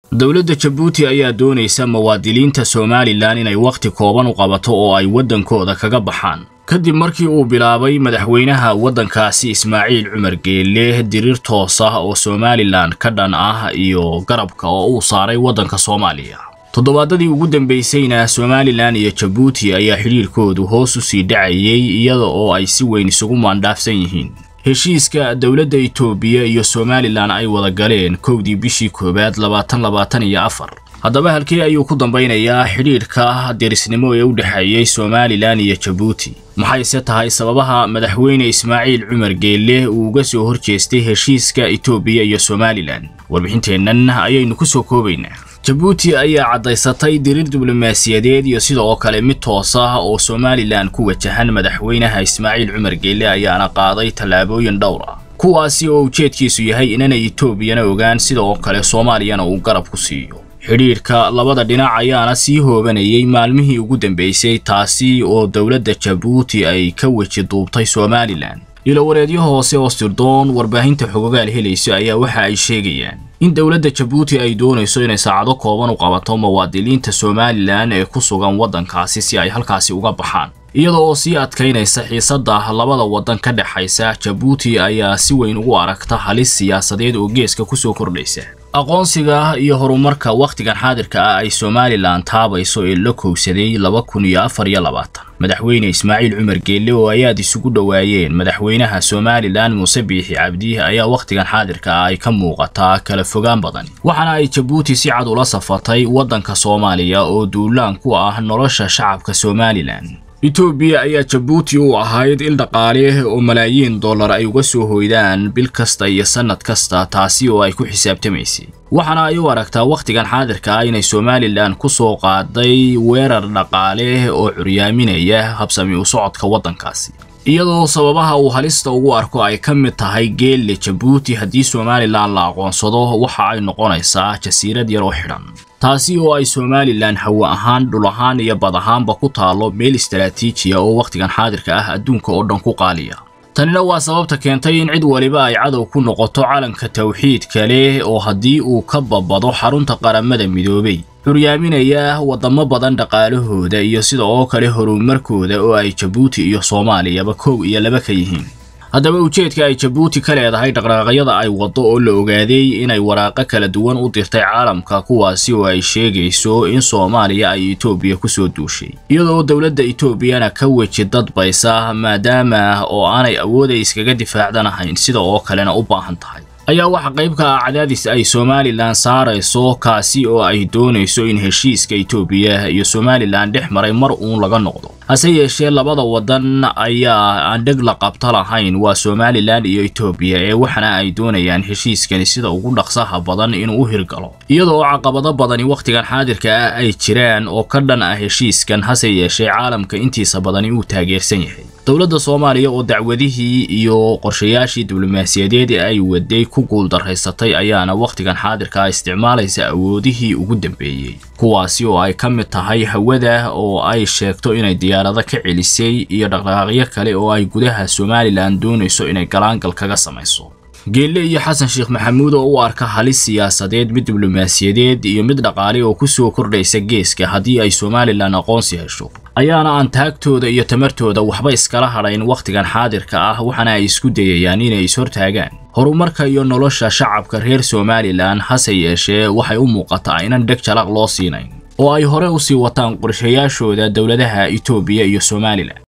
dowladda jabuuti ayaa doonaysa muwaadiniinta somalilan inay wakhti kooban u qabato oo ay waddankooda kaga baxaan kadib markii uu bilaabay madaxweynaha waddankaasi ismaaciil cumar geelle diriir toos ah oo somalilan ka dhan ah iyo garabka oo uu saaray waddanka soomaaliya toddobaadadii ugu dambaysayna somalilan iyo jabuuti ayaa xidhiirkoodu hoos u sii dhacayay iyada oo ay si weyn isugu maandhaafsan yihiin heshiiska dowladda itoobiya iyo somalilan ay wada galeen kowdii bishii koowaad labaatan labaatan iyo afar haddaba halkee ayuu ku dambaynayaa xidhiidhka derisnimo ee u dhexeeyey somalilan iyo jabuuti maxayse tahay sababaha madaxweyne ismaaciil cumar geelle uu uga soo horjeestay heshiiska itoobiya iyo somalilan warbixinteennan ayaynu ku soo koobaynaa jabuuti ayaa caddaysatay diriir diblomaasiyadeed iyo sidoo kale mid toos ah oo somalilan ku wajahan madaxweynaha ismaaciil cumar geelle ayaana qaaday tallaabooyin dhowr ah kuwaasi oo ujeedkiisu yahay inanay itoobiyana ogaan sidoo kale soomaaliyana uu garab ku siiyo xidhiidhka labada dhinac ayaana sii hoobanayay maalmihii ugu dambaysay taasi oo dowladda jabuuti ay ka weji duubtay somalilan ilowareedyo hoose oo sirdoon warbaahinta xogogaal helayso ayaa waxa ay sheegayaan in dowladda jabuuti ay doonayso inay saacado kooban u qabato muwaadiniinta somalilan ee ku sugan waddankaasi si ay halkaasi uga baxaan iyada oo sii adkaynaysa xiisadda labada waddan ka dhexaysa jabuuti ayaa si weyn ugu aragta halis siyaasadeed oo geeska kusoo kordhaysa aqoonsiga iyo horumarka wakhtigan xaadirka ah ay somalilan taabayso ee la kowsaday laba kun iyo afar iyo labaatan madaxweyne ismaaciil cumar geelle oo ay aad isugu dhowaayeen madaxweynaha somalilan muuse biixi cabdi ayaa wakhtigan xaadirka ah ay ka muuqataa kala fogaan badan waxaana ay jabuuti si cad ula safatay waddanka soomaaliya oo duulaan ku ah nolosha shacabka somalilan itoobiya ayaa jabuuti u ahayd il dhaqaale oo malaayiin dollar ay uga soo hoydaan bil kasta iyo sannad kasta taasi oo ay ku xisaabtamaysay waxaana ay u aragtaa wakhtigan xaadirka ah inay somalilan ku soo qaaday weerar dhaqaale oo curyaaminaya habsami u socodka waddankaasi iyadoo sababaha uu halista ugu arko ay ka mid tahay geelle jabuuti haddii somalilan la aqoonsado waxa ay noqonaysaa jasiirad yar oo xidhan taasi oo ay somalilan hawo ahaan dhul ahaan iyo bad ahaanba ku taallo meel istaraatiijiya oo wakhtigan xaadirka ah adduunka oo dhan ku qaaliya tanina waa sababta keentay in cid waliba ay cadow ku noqoto calanka tawxiidka leh oo haddii uu ka babado xarunta qaramada midoobay curyaaminaya waddamo badan dhaqaalahooda iyo sida oo kale horumarkooda oo ay jabuuti iyo soomaaliyaba kow iyo laba ka yihiin haddaba ujeedka ay jabuuti ka leedahay dhaqdhaqaaqyada ay waddo oo la ogaaday inay waraaqo kala duwan u dirtay caalamka kuwaasi oo ay sheegayso in soomaaliya ay itoobiya ku soo duushay iyadoo dowladda itoobiyana ka weji dadbaysa maadaama oo aanay awooday iskaga difaacdanahayn sida oo kalena u baahan tahay ayaa waxa qayb ka ah cadaadis ay somalilan saarayso kaasi oo ay doonayso in heshiiska itoobiya iyo somalilan dhex maray mar uun laga noqdo hase yeeshee labada waddan ayaa aan dheg la qabta lahayn waa somalilan iyo itoobiya ee waxana ay doonayaan heshiiskani sida ugu dhaqsaha badan inuu u hirgalo iyadoo caqabado badani wakhtigan xaadirka ah ay jiraan oo ka dhan ah heshiiskan hase yeeshee caalamka intiisa badani uu taageersan yahay dowladda soomaaliya oo dacwadihii iyo qorshayaashii diblomaasiyadeed ee ay waday ku guuldaraysatay ayaana wakhtigan xaadirka ah isticmaalaysa awoodihii ugu dambeeyey kuwaasi oo ay ka mid tahay hawada oo ay sheegto inay diyaarado ka celisay iyo dhaqdhaqaaqyo kale oo ay gudaha somalilan doonayso inay galaangal kaga samayso geelle iyo xasan sheekh maxamuud oo u arka halis siyaasadeed mid diblomaasiyadeed iyo mid dhaqaale oo ku soo kordhaysa geeska haddii ay somalilan aqoonsi hesho ayaana aan taagtooda iyo tamartooda waxba iskala hadhayn wakhtigan xaadirka ah waxaana ay isku dayayaan inay ishortaagaan horumarka iyo nolosha shacabka reer somalilan hase yeeshee waxay u muuqataa inan dheg jalaq loo siinayn oo ay hore u sii wataan qorshayaashooda dowladaha itoobiya iyo somalilan